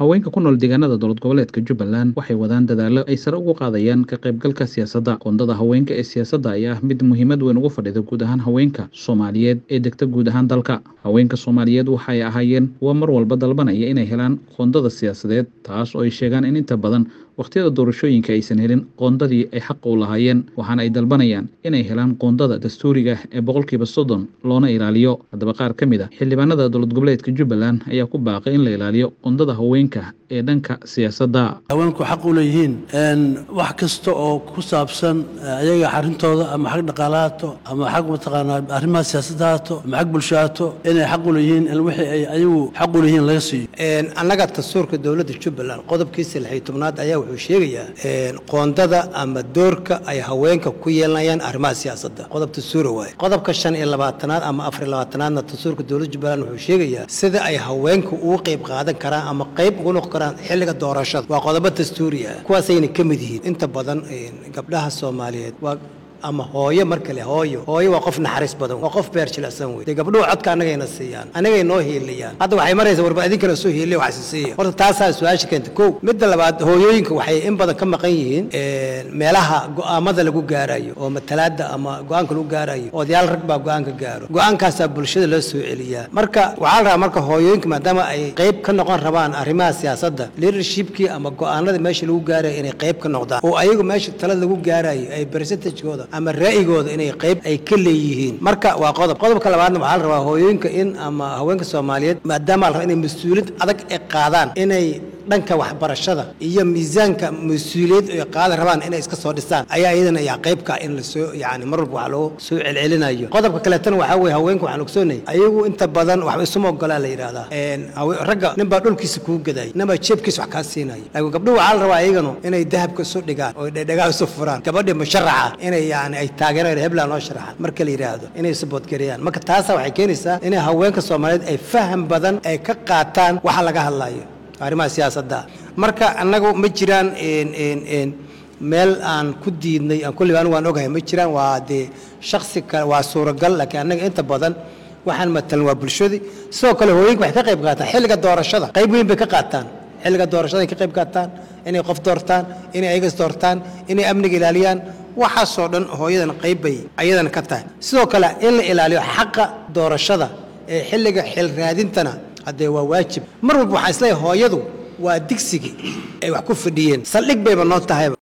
haweenka ku nool deegaanada dowlad goboleedka jubbaland waxay wadaan dadaallo ay sare ugu qaadayaan ka qaybgalka siyaasadda qoondada haweenka ee siyaasadda ayaa ah mid muhiimad weyn ugu fadhida guud ahaan haweenka soomaaliyeed ee degta guud ahaan dalka haweenka soomaaliyeed waxay ahaayeen kuwa mar walba dalbanaya inay helaan qoondada siyaasadeed taas oo ay sheegaan in inta badan wakhtiyada doorashooyinka aysan helin qoondadii ay xaqa u lahaayeen waxaana ay dalbanayaan inay helaan qoondada dastuuriga ah ee boqolkiiba soddon loona ilaaliyo haddaba qaar ka mid a xildhibaanada dowlad goboleedka jubbaland ayaa ku baaqay in la ilaaliyo qoondada haweenka ee dhanka siyaasadda haweenku xaq u leeyihiin wax kasta oo ku saabsan ayaga xarintooda ama xag dhaqaalahaato ama xag mataqaanaa arrimaha siyaasadda haato ama xag bulsho haato inay xaq u leeyihiin in wixii ay ayagu xaq u leeyihiin laga siiyo annaga dastuurka dowladda jubbaland qodobkiisa lixii tobnaad ayaa wuxuu sheegayaa qoondada ama doorka ay haweenka ku yeelanayaan arrimaha siyaasadda qodob dastuura waaye qodobka shan iyo labaatanaad ama afar iyo labaatanaadna dastuurka dowladda jubbaland wuxuu sheegayaa sida ay haweenku ugu qayb qaadan karaan ama qayb ugu noqon karaan xilliga doorashada waa qodobo dastuuri ah kuwaasayna ka mid yihiin inta badan gabdhaha soomaaliyeed waa ama hooyo marka le hooyo hooyo waa qof naxariis badan waa qof beer jilicsan wey dee gabdhuhu codka annagayna siiyaan annagay noo hiiliyaan hadda waxay maraysaa warba idinkana soo hiiliya wax isiiya horta taasaa su-aasha keenta kow midda labaad hooyooyinka waxay in badan ka maqan yihiin meelaha go'aamada lagu gaarayo oo matalaada ama go-aanka lagu gaarayo odayaal rag baa go-aanka gaaro go-aankaasaa bulshada loo soo celiyaa marka waxaa la rabaa marka hooyooyinka maadaama ay qayb ka noqon rabaan arrimaha siyaasadda leadershipkii ama go-aanada meesha lagu gaarayo inay qayb ka noqdaan oo ayagu meesha talada lagu gaarayo ay percentagekooda ama ra'yigooda inay qayb ay ka leeyihiin marka waa qodob qodobka labaadna waxaa la rabaa hooyooyinka in ama haweenka soomaaliyeed maadaama la rabaa inay mas-uuliyad adag ay qaadaan inay dhanka waxbarashada iyo miisaanka mas-uuliyad ay qaadan rabaan inay iska soo dhisaan ayaa iyadana yaa qaybka in lasoo yani mar walba wax loo soo celcelinayo qodobka kaleetana waxaa weye haweenka waxaan ogsoonay ayagu inta badan waxba isuma ogolaa la yidhaahdaa ragga nin baa dhulkiisa kuu gadayay nin baa jeebkiisa wax kaa siinaya laakiin gabdhuhu waxaa la rabaa iyaganu inay dahabka isu dhigaan oo dhedhegaa isu furaan gabadhii musharaxa inay yani ay taageeraan heblaan loo sharaxaan marka la yidhaahdo inay isu boodgareeyaan marka taasa waxay keenaysaa inay haweenka soomaaliyeed ay faham badan ay ka qaataan waxa laga hadlayo arrimaha siyaasadda marka annagu ma jiraan meel aan ku diidnay aan kulliba anigu waan ogahay ma jiraan waa dee shaksi kale waa suuragal laakiin annaga inta badan waxaan matalan waa bulshadii sidoo kale hooyinka waxay ka qayb qaataan xilliga doorashada qayb weyn bay ka qaataan xilliga doorashada ay ka qayb qaataan inay qof doortaan inay ayagas doortaan inay amniga ilaaliyaan waxaasoo dhan hooyadan qayb bay ayadana ka tahay sidoo kale in la ilaaliyo xaqa doorashada ee xilliga xil raadintana haddee waa waajib mar walba waxaan isleeyahay hooyadu waa digsigii ay wax ku fadhiyeen saldhig bayba noo tahayba